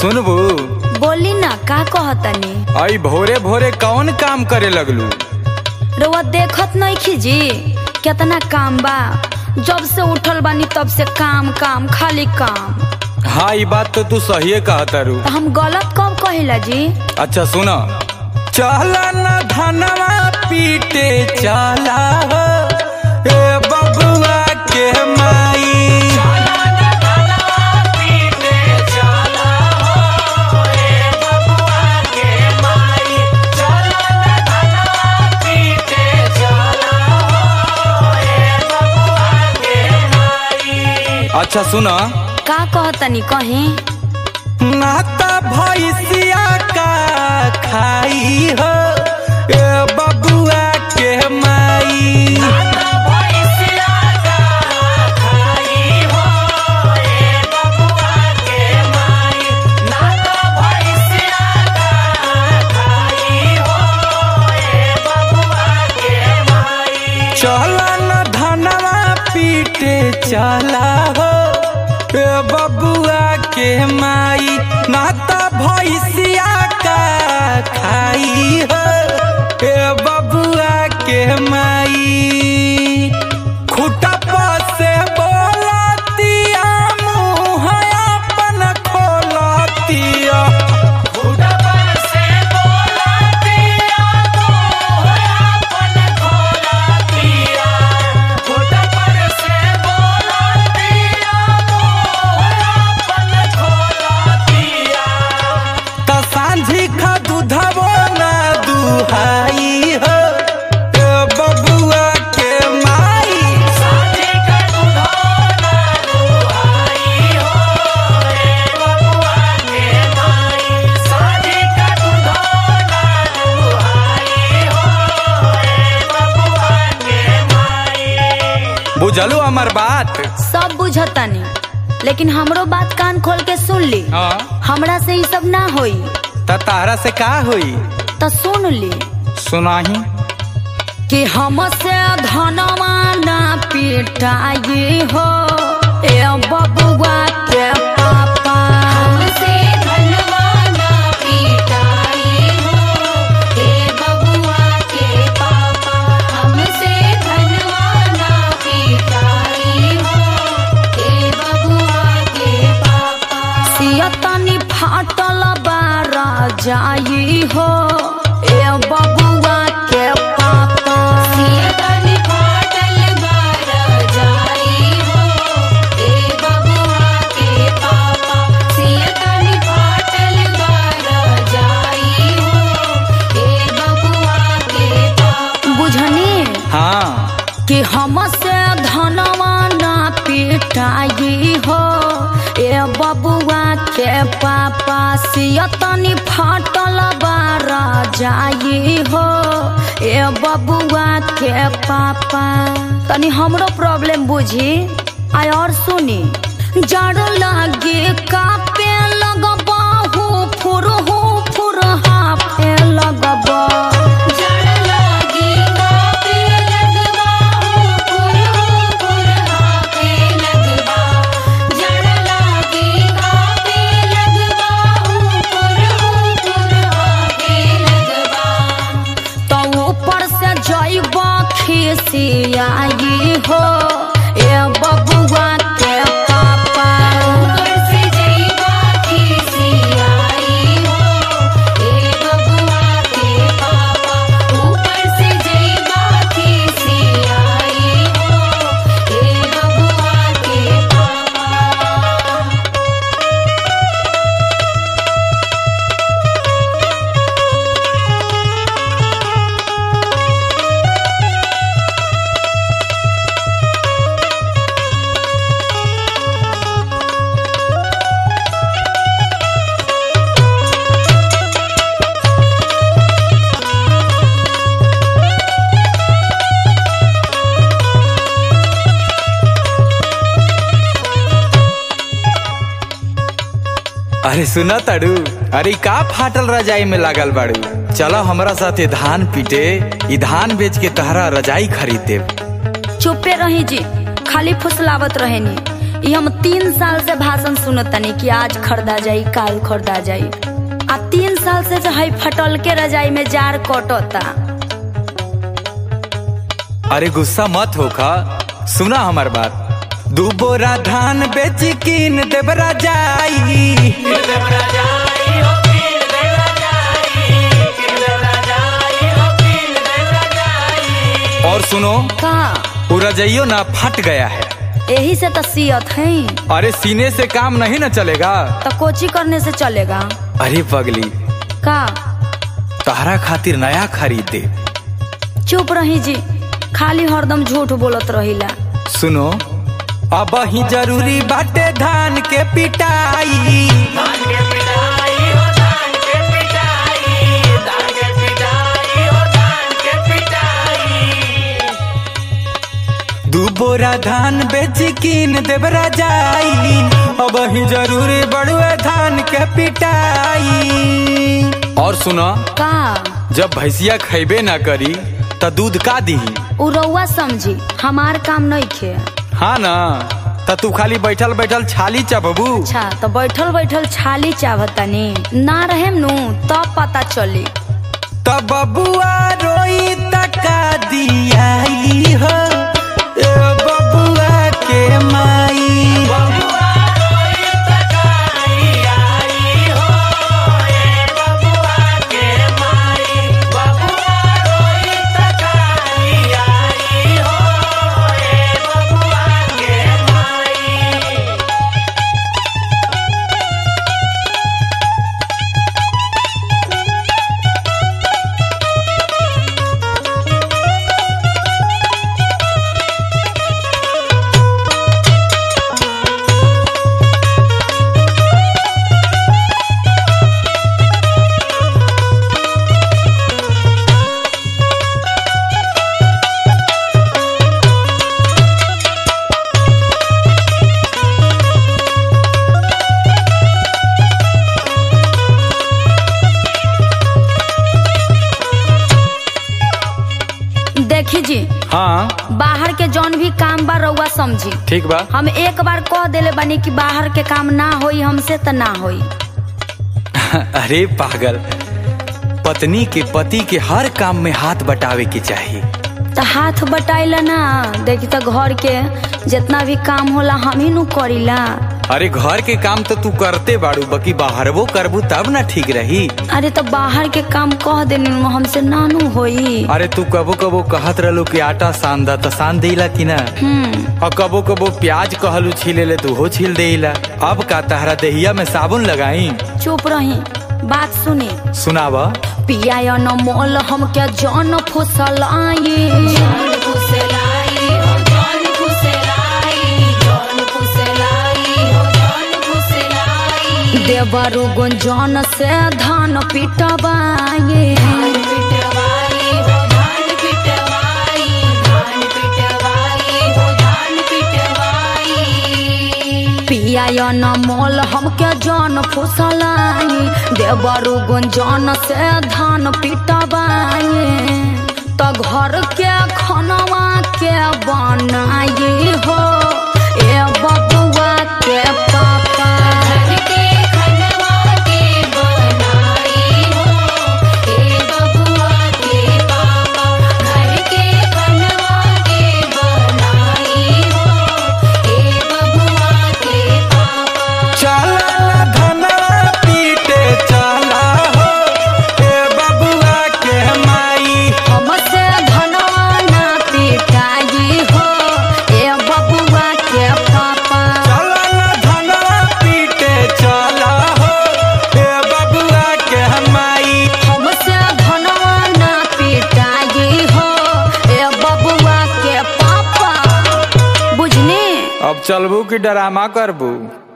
सुनबू बोली ना का कहतनी आई भोरे भोरे कौन काम करे लगलू रउआ देखत नहीं जी कितना काम बा जब से उठल बानी तब से काम काम खाली काम हाँ ये बात तो तू सही कहतारू तो हम गलत कब कहिला जी अच्छा सुना चला न धनवा पीटे चला हो, ए बबुआ के माई अच्छा सुना का कहतनी कहीं नाता भैसिया का खाई हो ए बबुआ के माई चला न धनवा पीटे चला हो ए बबुआ के माई नाता भैसिया का खाई हो ए बबुआ के माई खुटा से बोलतिया मुँह अपन खोलतिया त सांझी खा दूधबो ना दुहाई हो ए बबुआ के माई बुझलू हमर बात सब बुझतनी लेकिन हमरो बात कान खोल के सुन ली हाँ हमरा से ई सब ना होई त तारा से का होई तो सुन ली सुनाही कि हमसे धनवा ना पिटाई हो ए बबुआ के पापा हमसे धनवा ना पिटाई हो ए बबुआ के पापा हमसे धनवा ना पिटाई हो ए बबुआ के पापा सियतनी फाटल बारा जाई हो ए बबुआ के पापा सियतनी फाटल बारा जाई हो ए बबुआ के पापा सियतनी फाटल बारा जाई हो ए बबुआ के पापा बुझनी हाँ कि हमसे धनवा ना पिटाई हो ए बबुआ के पापा सियतनी फाटल बारा जाई हो ए बबुआ के पापा तनी हमरो प्रॉब्लम बुझी आय और सुनी जड़ लागे कापे लगबा हो फुर हो फुर हाफे लगबा जड़ लागे कापे लगबा हो फुर हो फुर हाफे लगबा जड़ लागे कापे लगबा हो फुर हो फुर हाफे लगबा तो ऊपर से जइबा खिसियाई हो ए बबुआ के पापा ऊपर से जइबा खिसियाई हो ए बबुआ के पापा ऊपर से जइबा खिसियाई हो ए बबुआ के पापा अरे सुना ताड़ू अरे का फाटल रजाई में लागल बाड़ू चलो हमरा साथे धान पीटे ई धान बेच के तहरा रजाई खरीद देब चुपे रही जी खाली फुसलावत रहेनी ये हम तीन साल से भाषण सुनतनी कि आज खरीदा जाई काल खरीदा जाई आ तीन साल से जो है फटल के रजाई में जार कटता अरे गुस्सा मत होखा सुना हमार बात दू बोरा धान बेच कीन देवरा जाई और सुनो का वो रजइयो ना फट गया है यही से तो सियत है अरे सीने से काम नहीं ना चलेगा तो कोची करने से चलेगा अरे पगली का तहरा खातिर नया खरीद दे चुप रही जी खाली हरदम झूठ बोलत रहिला सुनो अब ही जरूरी बाटे धान के पिटाई दू बोरा धान बेच कीन देवरा जाई अब ही जरूरी बड़ुए धान के पिटाई और सुनो का जब भैंसिया खैबे ना करी त दूध का दी उ रउआ समझी हमार काम नहीं खे हाँ ना त तू खाली बैठल बैठल छाली चबबू अच्छा तो बैठल बैठल छाली चाहतनी ना रहेम नु तब पता चली तब बबुआ रोई तका दियाई हो ए बबुआ के माई देखी जी हाँ बाहर के जौन भी काम बा रउआ समझी ठीक बा हम एक बार कह देले बानी कि बाहर के काम ना होई हमसे त ना होई अरे पागल पत्नी के पति के हर काम में हाथ बटावे के चाहिए तो हाथ बटाइला ना देखी तो घर के जितना भी काम होला हम ही नु करीला अरे घर के काम तो तू करते बाड़ू बाकी बाहरवो करबू तब ना ठीक रही अरे तो बाहर के काम कह देनी नु हमसे नानू होई अरे तू कबो कबो कहत रहलू कि आटा सान दा त सान देला कि ना हम्म और कबो कबो प्याज कहलू छीले ले तू हो छील देला अब का तहरा देहिया में साबुन लगाई चुप रही बात सुनी सुनावा पिया न मोल हम क्या जन फुसल आई देवरु गुंजन से धान पिटवाए पिया न मोल हम के जन फुसलाई देवरु गुंजन से धान पिटवाए तो घर के खनवा के बनाई हो ए बबुआ के पापा चला ना धना पीटे चला हो ए बबुआ के माई हमसे धनवा ना पिटाई हो ए बबुआ के पापा चला ना धना पीटे चला हो ए बबुआ के माई हमसे धनवा ना पिटाई हो ए बबुआ के पापा बुझनी अब चलबू कि डरामा करबू